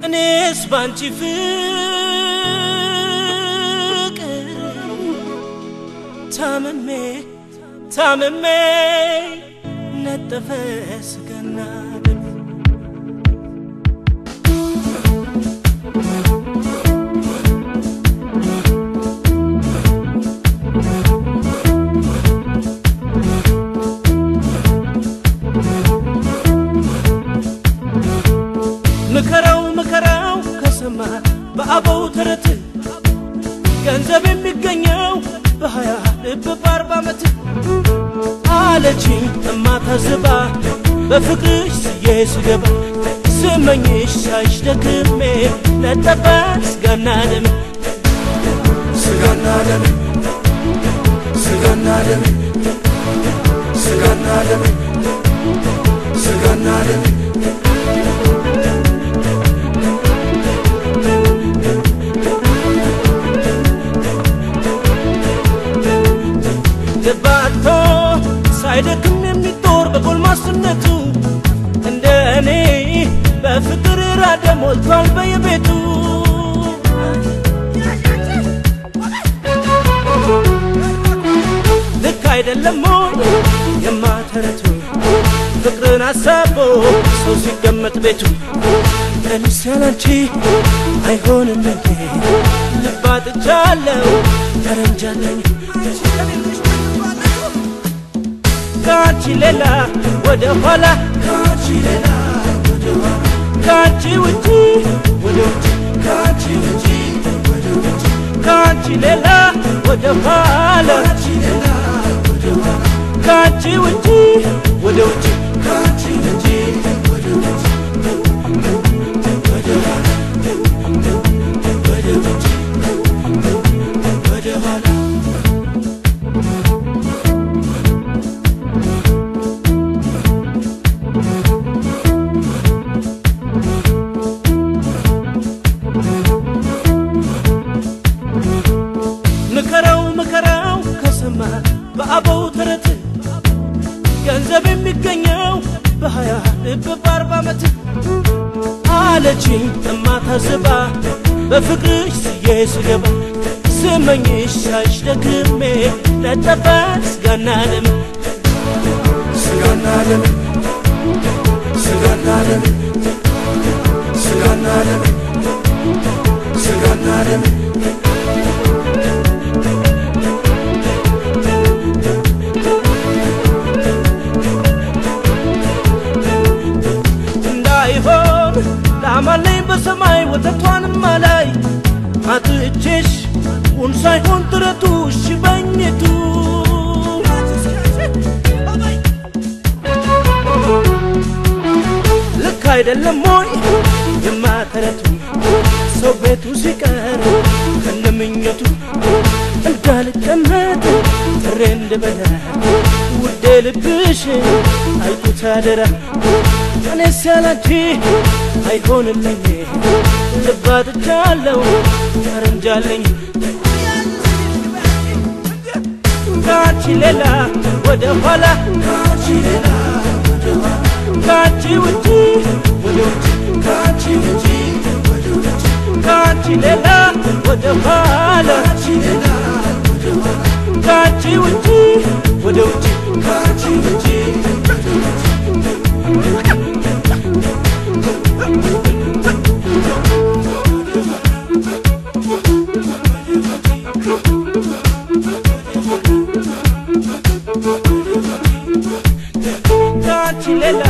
እኔስ ባንቺ ፍቅር ታምሜ ታምሜ ነጠፈ ስጋና ደም ምከራው ምከራው ከሰማ በአበው ተረት ገንዘብ የሚገኘው በሀያ ልብ በአርባ ዓመት አለችኝ እማታዝባ በፍቅርሽ ስዬ ስገባ ስመኝሽ ሳይሽ ደክሜ ነጠፈ ስጋና ደም ስጋና ደም ስጋና ደም ስጋና ደም ስጋና ደም ልባቶ ሳይደክም የሚጦር በጎልማስነቱ እንደ እኔ በፍቅር ራደ ሞልቷል በየቤቱ ልክ አይደለም ሞይ የማተረቱ ፍቅርን አሳቦ ሰው ሲቀመጥ ቤቱ ለምሳላንቺ አይሆንም እንዴ ልባጥቻለሁ ተረንጃለኝ ከአንቺ ሌላ ወደ ኋላ ከአንቺ ሌላ ወደ ኋላ ከአንቺ ውጪ ወደ ውጭ ከአንቺ ውጪ ወደ ውጪ ከአንቺ ሌላ ወደ ኋላ ከአንቺ ሌላ ወደ ኋላ ከአንቺ ውጪ ወደ ውጭ ከአንቺ ውጪ ወደ ውጪ ወደ ኋላ ወደ ውጪ ወደ ኋላ ምከራው ምከራው ከሰማ በአበው ተረት ገንዘብ የሚገኘው በሀያ ልብ በአርባ ዓመት አለችኝ እማታዝባ በፍቅርሽ ስዬ ስገባ ስመኝሽ ሳይሽ ደክሜ ነጠፈ ስጋና ደም ስጋና ደም ስጋና ደም ስጋና ደም ስጋና ደም እንዳይሆን ላማለኝ በሰማይ ወተቷንም አላይ አጥቼሽ ውን ሳይሆን ጥረቱ እሺ በኝቱ ልክ አይደለም ሞይ የማተረቱ ሰው ቤቱ ሲቀር ከነምኘቱ እንዳልቀመጥ ጥሬ እንድበላ ውዴ ልብሽ አልኩት አደራ እኔስ ያላንቺ አይሆንልኝ ልባጥቻለሁ ተረንጃለኝ ከአንቺ ሌላ ወደ ኋላ ከአንቺ ሌላ ወደ ኋላ ከአንቺ ውጪ ወደ ውጪ ከአንቺ ውጪ ወደ ውጪ ከአንቺ ሌላ ወደ ኋላ ከአንቺ ሌላ ወደ ኋላ ከአንቺ ውጪ ወደ ውጪ ከአንቺ ውጪ ወደ ውጪ ከአንቺ ሌላ